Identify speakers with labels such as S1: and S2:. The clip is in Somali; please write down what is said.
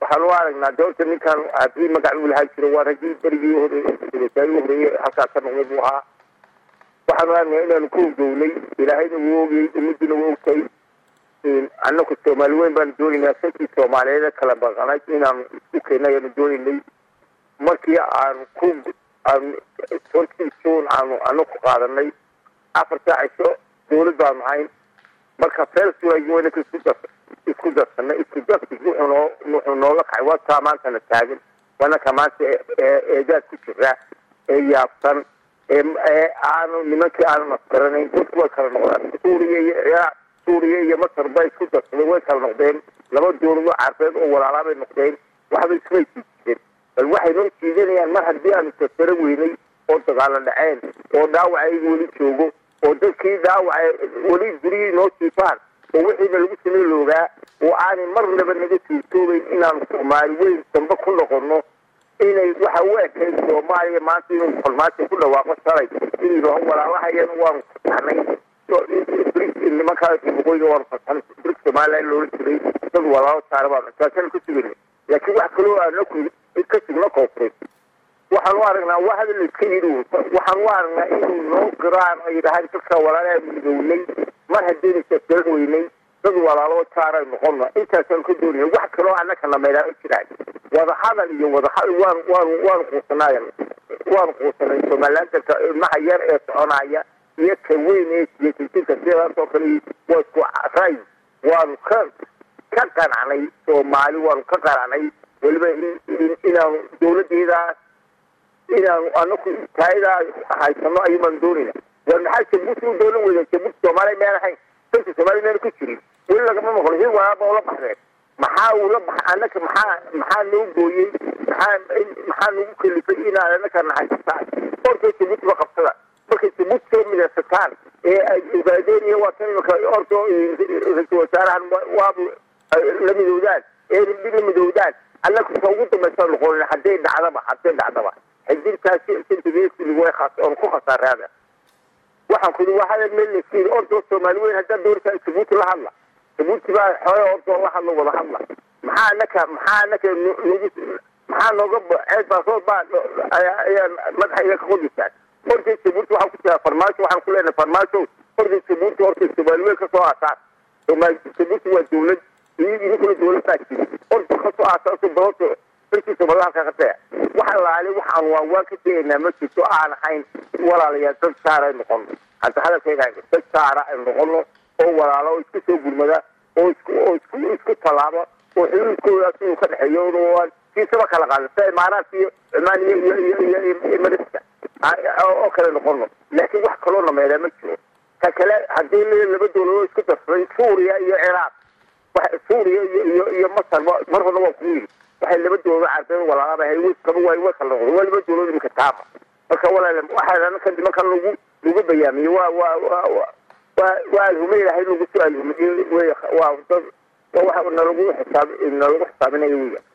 S1: waxaan u aragnaa doorta ninkan haddii magac uu lahaan jiro waa raggii berigii hore wasaarihii horeeye halkaa ka noqday buu ahaa waxaan u aragnaa inaanu ku hurdownay ilaahayna wuu ogayey ummaduna waa ogtay annaku soomaali weyn baanu doonaynaa sankii soomaaliyeed kala baqanay inaanu isku keena ayaanu doonaynay markii aanu ku aanu twenty june aanu anaku qaadanay afar saacisho dawlad baanu ahayn marka felsuwayna isku dar isku darsanay isku darsi wuxuu noo wuxuu nooga kacay waa taa maantana taagan wanaka maanta eedaad ku jira ee yaabsan ee aanu nimankii aanu nasgaranayn dadku way kala noqdaan suuriya iyo ciraaq suuriya iyo masar bay isku darsadeen way kala noqdeen laba dawlado carbeed oo walaalaa bay noqdeen waxba ismay siijireen bal waxay noo jiidanayaan mar haddii aanu sasaro weynay oo dagaalo dhaceen oo dhaawacayga weli joogo oo dadkii dhaawaca weli gurigii noo siifaan oo wixiina lagu samey loogaa oo aanay marnaba naga suurtoobeyn inaanu soomaali weyn dambe ku noqono inay waxa u ekayd soomaaliya maanta inuu farmaajo ku dhawaaqo shalay inuu yidhaaho walaalahayan waanu fasaxnay nimankaa waqooyiga waanu fasaxnay brik somaliland loola jiray dad walaalo saara baanu taasana ka sugayna laakiin wax kaloo aanaku ka sugna koonfureed waxaan u aragnaa waa hadal iska yidhi waxaan u aragnaa inuu noo giraan oo yidhahaan dadka walaalaha midownay mar haddaynu sasgaran weynay dad walaalo jaaray noqono intaasaan ka doonaya wax kaloo annaka nameydaan u jiraan wadahadal iyo wadahadal waan waan waanu quusanay waanu quusanay somalilandanka ilmaha yar ee soconaya iyo ka weyn ee siyaasiyiinta sidaas oo kale waa isku ray waanu ka ka qanacnay soomaali waanu ka qanacnay weliba inaanu dawladeedaas inaanu anaku taayadaa haysano ayuubaan doonayna war maxaa jabuuti u doolan weyda jabuuti soomaaliya meel ahayn dalka soomaaliya meel ku jirin weli lagama maqlo hil walaaba ula baxdeen maxaa ula bax anaka maxaa maxaa noo gooyey maxaa maxaa nagu kalifay inaad anaka naxaysataan orka jabuuti ba qabsada markay jabuuti soo midaysataan ee ay ogaadeen iyo waa tan imika orka ra-iisul wasaarahan waabu la midoodaan ee la midoodaan annaku ta ugu dambaysa noqonin hadday dhacdaba hadday dhacdaba xidintaasi sentibeslig way khas oon ku khasaaraada waxaan kudi waa hadal meel lasiin ordo soomaali weyn haddaa doortaa jabuuti la hadla jabuuti baa xoole ordo la hadla wada hadla maxaa anaka maxaa anaka nagu maxaa nooga ceed baasood baa ayaa madaxa iga ka qodisaan orday jabuuti waxaan ku jiraa farmaajo waxaan ku leenahay farmaajo orday jabuuti orday soomaali weyn kasoo aasaan soomaali jabuuti waa dawlad idinkuna dawlad baa jiri orda kasoo aasaaso balooto dalkii soomaalida halkaa ka taya waxa laali waxaan waan waan ka tegaynaa ma jirto aan ahayn walaalayaal dad saara ay noqono hadda hadalkayga dad saara ay noqono oo walaalo oo isku soo gurmada oo isku oo isku isku tallaaba oo xuduudkoodaas inuu ka dhexeeyo waan kiisaba kala qaada sida imaaraadka iyo cumaan iyo iyo iyo iyo iyo marista oo kale noqono laakiin wax kaloo nameedaa ma jiro ka kale haddii laba dawladood isku darsaday suuriya iyo ciraaq suuriya iyo iyo iyo masar mar horna waa kugu yidhi waxay laba dawlado carbeed walaalaaba hay way kaba way way kala noqday waa laba dawladood iminka taaba marka walaal waxaa anaka nimankan lagu lagu bayaamiyey waa waa waa waa waa alhume ilahay lagu soo alhumeyey wey waa dad waa waxa nalagu xisaab nalagu xisaabinayo wiya